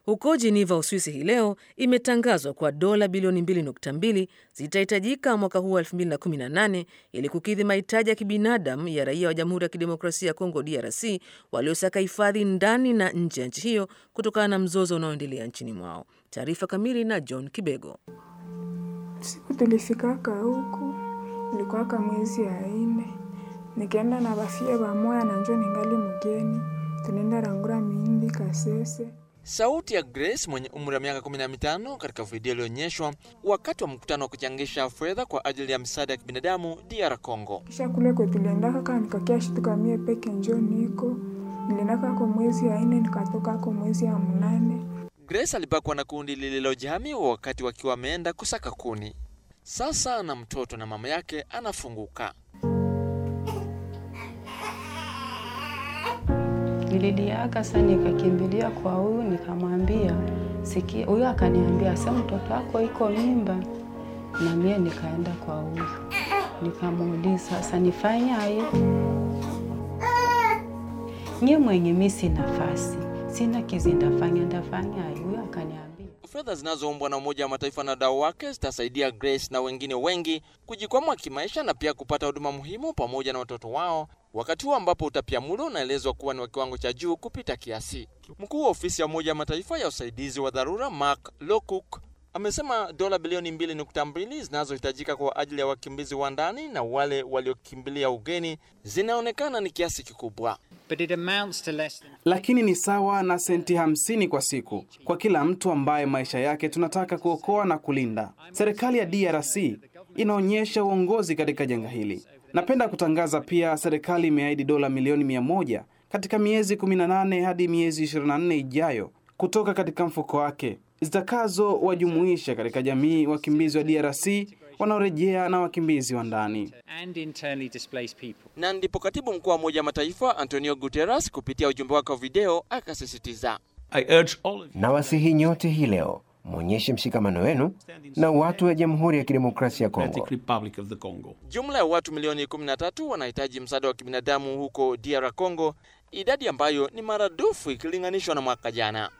Huko Geneva, Uswisi, hii leo imetangazwa kwa dola bilioni 2.2 zitahitajika mwaka huu wa 2018 ili kukidhi mahitaji ya kibinadamu ya raia wa Jamhuri ya Kidemokrasia ya Kongo DRC waliosaka hifadhi ndani na nje ya nchi hiyo kutokana na mzozo unaoendelea nchini mwao. Taarifa kamili na John Kibego. Siku tulifikaka huku ilikuwaka mwezi ya ine, nikaenda na bafie bamoya na njo ningali mgeni, tunaenda rangura mindi Kasese. Sauti ya Grace mwenye umri wa miaka 15 katika video iliyoonyeshwa wakati wa mkutano wa kuchangisha fedha kwa ajili ya misaada ya kibinadamu DR Congo. Kisha kule kwe tuliendaka kaa nikakia shituka mie peke njo niko niliendaka ko mwezi ya ine nikatoka ko mwezi ya mnane. Grace alibakwa na kundi lililojihamiwa wakati wakiwa wameenda kusaka kuni. Sasa na mtoto na mama yake anafunguka. Nilidiaka sasa, nikakimbilia kwa huyu nikamwambia, sikia. Huyu akaniambia sasa, mtoto wako iko mimba, na mie nikaenda kwa huyu nikamuuliza, sasa nifanyaye? Nye mwenye mi sina nafasi, sina kizi, ndafanya ndafanyaye? Huyu akaniambia Fedha zinazoombwa na Umoja wa Mataifa na wadau wake zitasaidia Grace na wengine wengi kujikwamua kimaisha na pia kupata huduma muhimu pamoja na watoto wao, wakati huu ambapo utapiamlo unaelezwa kuwa ni wa kiwango cha juu kupita kiasi. Mkuu wa ofisi ya Umoja wa Mataifa ya usaidizi wa dharura Mark Lowcock amesema dola bilioni 2.2 zinazohitajika kwa ajili ya wakimbizi wa ndani na wale waliokimbilia ugeni zinaonekana ni kiasi kikubwa. But it amounts to less than lakini ni sawa na senti hamsini kwa siku kwa kila mtu ambaye maisha yake tunataka kuokoa na kulinda. Serikali ya DRC inaonyesha uongozi katika janga hili. Napenda kutangaza pia, serikali imeahidi dola milioni mia moja katika miezi 18 hadi miezi 24 ijayo kutoka katika mfuko wake zitakazowajumuisha katika jamii wakimbizi wa DRC wanaorejea na wakimbizi wa ndani. and internally displaced people. Na ndipo katibu mkuu wa Umoja wa Mataifa Antonio Guterres kupitia ujumbe wake wa video akasisitiza I urge all of you Nawasihi nyote hii leo mwonyeshe mshikamano wenu na watu wa Jamhuri ya Kidemokrasia ya Kongo. Democratic Republic of the Congo. Jumla ya watu milioni 13 wanahitaji msaada wa kibinadamu huko DR Congo, idadi ambayo ni maradufu ikilinganishwa na mwaka jana.